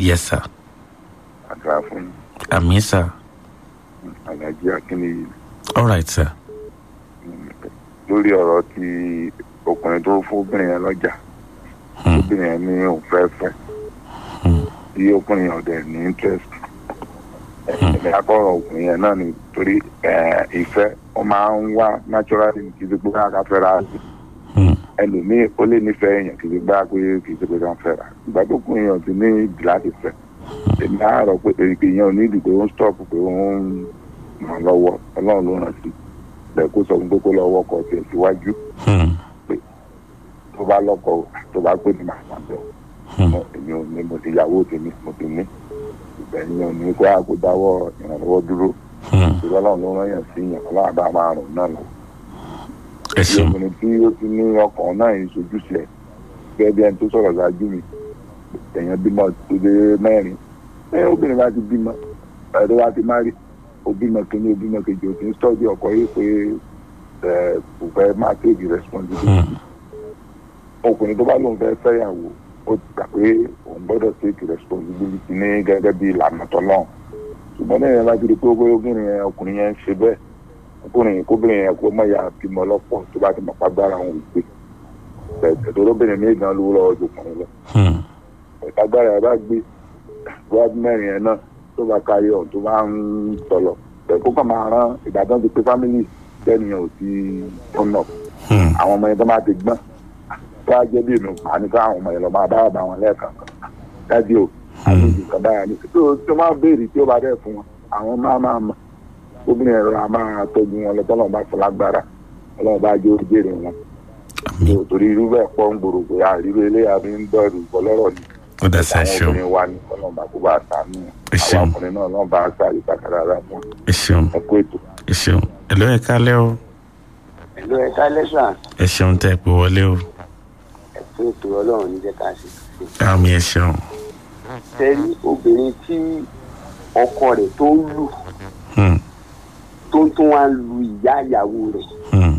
yes sir àdúrà fún yín àmì sir alájí akínníyì all right sir lórí ọ̀rọ̀ tí ọkùnrin tó fóbìnrin yẹn lọ́jà Hmm. obìnrin yẹn ní òun fẹ́ fẹ́ Hmm. tí ọkùnrin yẹn ọ̀dẹ̀ ní interest ẹ̀mí akọ̀rọ̀ ọkùnrin yẹn náà ni torí eh, ìfẹ́ ó máa ń wá naturally kì í ṣe pé ká fẹ́ra sí Hmm. ẹlòmíì ó lè nífẹ̀ẹ́ èèyàn kì í ṣe gbá pé kì í ṣe pé ká fẹ́ra ìgbà tó kún èèyàn ti ní ìdí láti fẹ́ èmi á rọ pé èrìkì yẹn ò ní ìdí pé ó ń stop pé ó ń ràn lọ́wọ́ ọlọ́run ló ràn sí bẹ́ẹ̀ kó sọ fún pé kó lọ́wọ́ ọkọ̀ tiẹ̀ síwájú Hmm. tó bá lọ́kọ̀ tó bá pè ní màmá bẹ́ẹ̀ Hmm. èmi ò ní mo ti yàwó tèmi mo ti ní ìgbẹ̀yìn ò ní kó àgbo dáwọ́ ìrànlọ́wọ́ dúró Hmm. ìrọ̀ ọlọ́run ló rán yàn sí yàn ọlọ́run bá máa rùn náà lọ. ẹ bí ṣeun obìnrin tí ó ti ní ọkàn náà yìí sojúṣe ẹ̀ gẹ́gẹ́ bí ẹni tó sọ̀rọ̀ ṣáájú mi èèyàn bímọ tó dé mẹ́rin ẹ obìnrin bá ti bímọ ẹ̀rọ bá ti má rí ó bímọ kínní ó bímọ kejì ó ti ń sọ́ọ́dí ọkọ yìí pé ẹ kò fẹ́ máa take responsibility Hmm. ọkùnrin tó bá lóun fẹ́ fẹ́yàwó ó ti gbà pé òun gbọ́dọ̀ take responsibility ní gẹ́gẹ́ bí ìlànà tọ́lọ́run ṣùgbọ́n ní ìyẹn bá ti di pé ó obìnrin yẹn ọkùnrin yẹn ń ṣe bẹ́ẹ̀ ọkùnrin yẹn kóbìnrin yẹn kó mọ̀ ya bímọ lọ́pọ̀ tó bá ti mọ̀ pàgbára òun wípé bẹ̀ẹ̀ tó lóbìnrin ní ìdán lówó lọ́wọ́ ju ọkùnrin lọ Hmm. ìtagbára ẹ̀ bá gbé wájú mẹ́rin yẹn náà tó bá kárí ọ̀hún tó bá ń tọ̀lọ̀ bẹ̀ẹ̀ kó kàn máa rán ìbàdàn ti pé fámìlì tẹ́niyàn ò ti tọ̀nà Hmm. àwọn ọmọ yẹn tó máa ti gbọ́n tó á jẹ́ bí inú pa ní káwọn ọmọ yẹn lọ máa bá bá wọn lẹ́ẹ̀kan dájú o àwọn ìdí kan báyà ní tó tó máa béèrè tí ó bá dẹ̀ fún wọn àwọn máa máa mọ̀ obìnrin ẹ̀rọ a máa tọ́jú wọn lọ tọ́lọ́ bá fọ lágbára ọlọ́run bá jẹ́ oríjèrè wọn àmì torí irú bẹ́ẹ̀ pọ̀ ń gbòòrò pé àríwé eléyà fi ń dọ̀rù bọ́lọ́rọ̀ ni ó dá sí ẹ àwọn ṣeun obìnrin wa ní ọlọ́run bá kó bá sàánú Ẹ ṣeun. àwọn ọkùnrin náà ọlọ́run bá sáré kàkàrà rà fún ẹ ṣeun ẹkú ètò. ẹ ṣeun ẹ ló ẹ kálẹ́ o ẹ̀lú ẹ̀ka lẹ́sà ẹ ṣeun tẹ́ ẹ pé wọlé o ẹ̀fún ètò ọlọ́run ní jẹ́ ká ṣe ṣe. àmì ẹ ṣeun tẹ́rí obìnrin tí ọkọ rẹ̀ tó ń lù Hmm. tó ń tún wá ń lu ìyá ìyàwó rẹ̀ Hmm.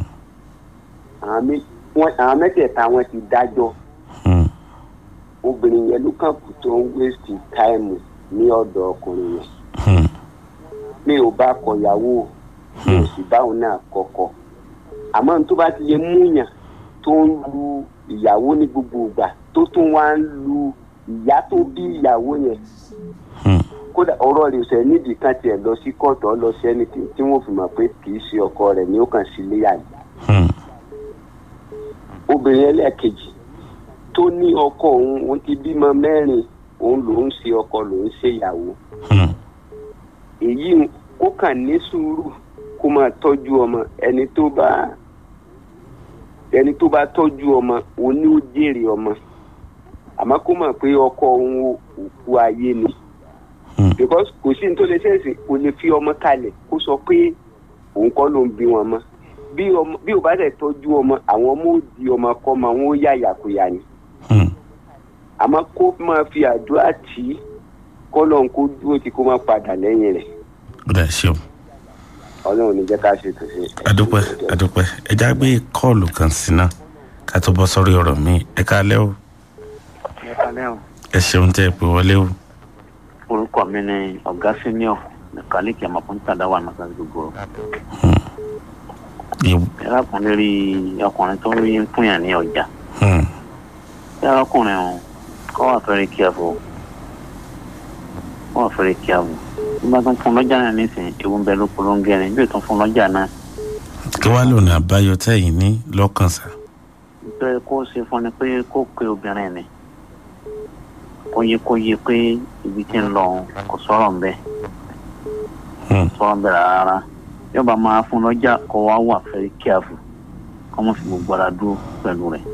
àwọn mé- wọ́n- àwọn mẹ́tẹ̀ẹ̀ta wọn ti dájọ́ Hmm. obìnrin yẹn ló kàn kù tó ń wéṣì táìmù ní ọ̀dọ̀ ọkùnrin yẹn Hmm. mi ò bá kọ ìyàwó mi ò sì bá òun náà kọkọ àmọ́ ní tó bá ti lè múyàn tó ń lu ìyàwó ní gbogbo ìgbà tó tún wá ń lu ìyá tó bí ìyàwó yẹn Hmm. kódà ọ̀rọ̀ rẹ̀ ṣẹ̀ nídìí kan tiẹ̀ lọ sí kóòtù ọ lọ sí ẹni tí tí wọ́n fi mọ̀ pé kì í ṣe ọkọ rẹ̀ ni ó kàn sí léyà ni. Hmm. obìnrin ẹlẹ́ẹ̀kejì tó ní ọkọ òun òun ti bímọ mẹ́rin òun lòún ṣe ọkọ lòún ṣe ìyàwó Hmm. èyí kó kàn ní sùúrù kó máa tọ́jú ọmọ ẹni tó bá ẹni tó bá tọ́jú ọmọ òun ni ó jèrè ọmọ àmọ́ kó mọ̀ pé ọkọ òun ò- òkú ayé ni Hmm. because kò sí ní tó lè ṣẹ̀ṣẹ̀ kò lè fi ọmọ kalẹ̀ kó sọ pé òun kọ́ ló ń bí wọn mọ́ bí ọmọ bí ò bá dẹ̀ tọ́jú ọmọ àwọn ọmọ ò di ọmọ kọ́ ọmọ wọn ó yà yàkuyà ni Hmm. àmọ́ kó máa fi àdúrà tì í kọ́ lọ́n kó dúró tí kó má padà lẹ́yìn rẹ̀ ó dá ṣeun ọlọ́run ní jẹ́ ká ṣe tó ṣe. adúpẹ́ adúpẹ́ ẹ já gbé kọ́ọ̀lù kan sí náà ká tó bọ́ sórí ọ̀rọ̀ mi ẹ kálẹ́ o Ẹ̀kálẹ́ o. ẹ ṣeun tẹ́ ẹ pé wọlé o Orúkọ mi ni Ọ̀gá Senior Mẹ̀kálíkì Àmọ̀pọ̀ntàdá wà nàkà gbogbo. Ìw- Ẹlákùnrin rí ọkùnrin tó rí ń fún yàn ní ọjà. Hmm. Ṣé ọkùnrin o kọ́ wà fẹ́rẹ̀ careful? Kọ́ wà fẹ́rẹ̀ careful. Bí wọ́n tún fún lọ́jà náà nísìnyí, ewu ń bẹ ló polongo ẹni bí o tún fún lọ́jà náà. kí wàá lòun àbáyọ tẹ́yìn ní lọ́kàn sá Nítorí kó ṣe fún ni pé kó pe obìnrin ni. Kó yẹ kó yẹ pé ibi tí ń lọ kò sọ̀rọ̀ ń bẹ́ẹ̀. Hmm. sọ̀rọ̀ bẹ̀rẹ̀ rárá yọba máa fún lọ́jà kó wá wà fẹ́rí kíáfù kó mọ̀ fi gbogbo ara dúró pẹ̀lú rẹ̀.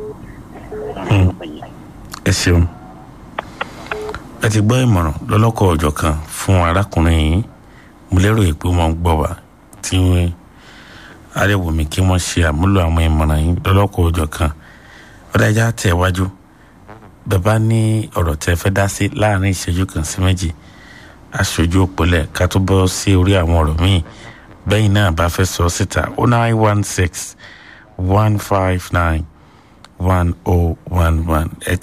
ẹ ṣeun ẹ ti gbọ́ ìmọ̀ràn lọ́lọ́kọ̀ ọ̀jọ̀ kan fún arákùnrin yìí mo lérò pé wọ́n ń gbọ́ wá tí arẹwùmí kí wọ́n ṣe àmúlò àwọn ìmọ̀ràn yìí lọ́lọ́kọ̀ ọ̀jọ̀ kan ọ̀dájà tẹ̀ wájú bẹ́ẹ̀ bá ní ọ̀rọ̀ tẹ́ fẹ́ dá sí láàrin ìṣẹ́jú kan sí méjì aṣojú òpólẹ̀ ká tó bọ́ sí orí àwọn ọ̀rọ̀ míì bẹ́yìn náà bá fẹ́ sọ síta oh nine one six one five nine one oh one one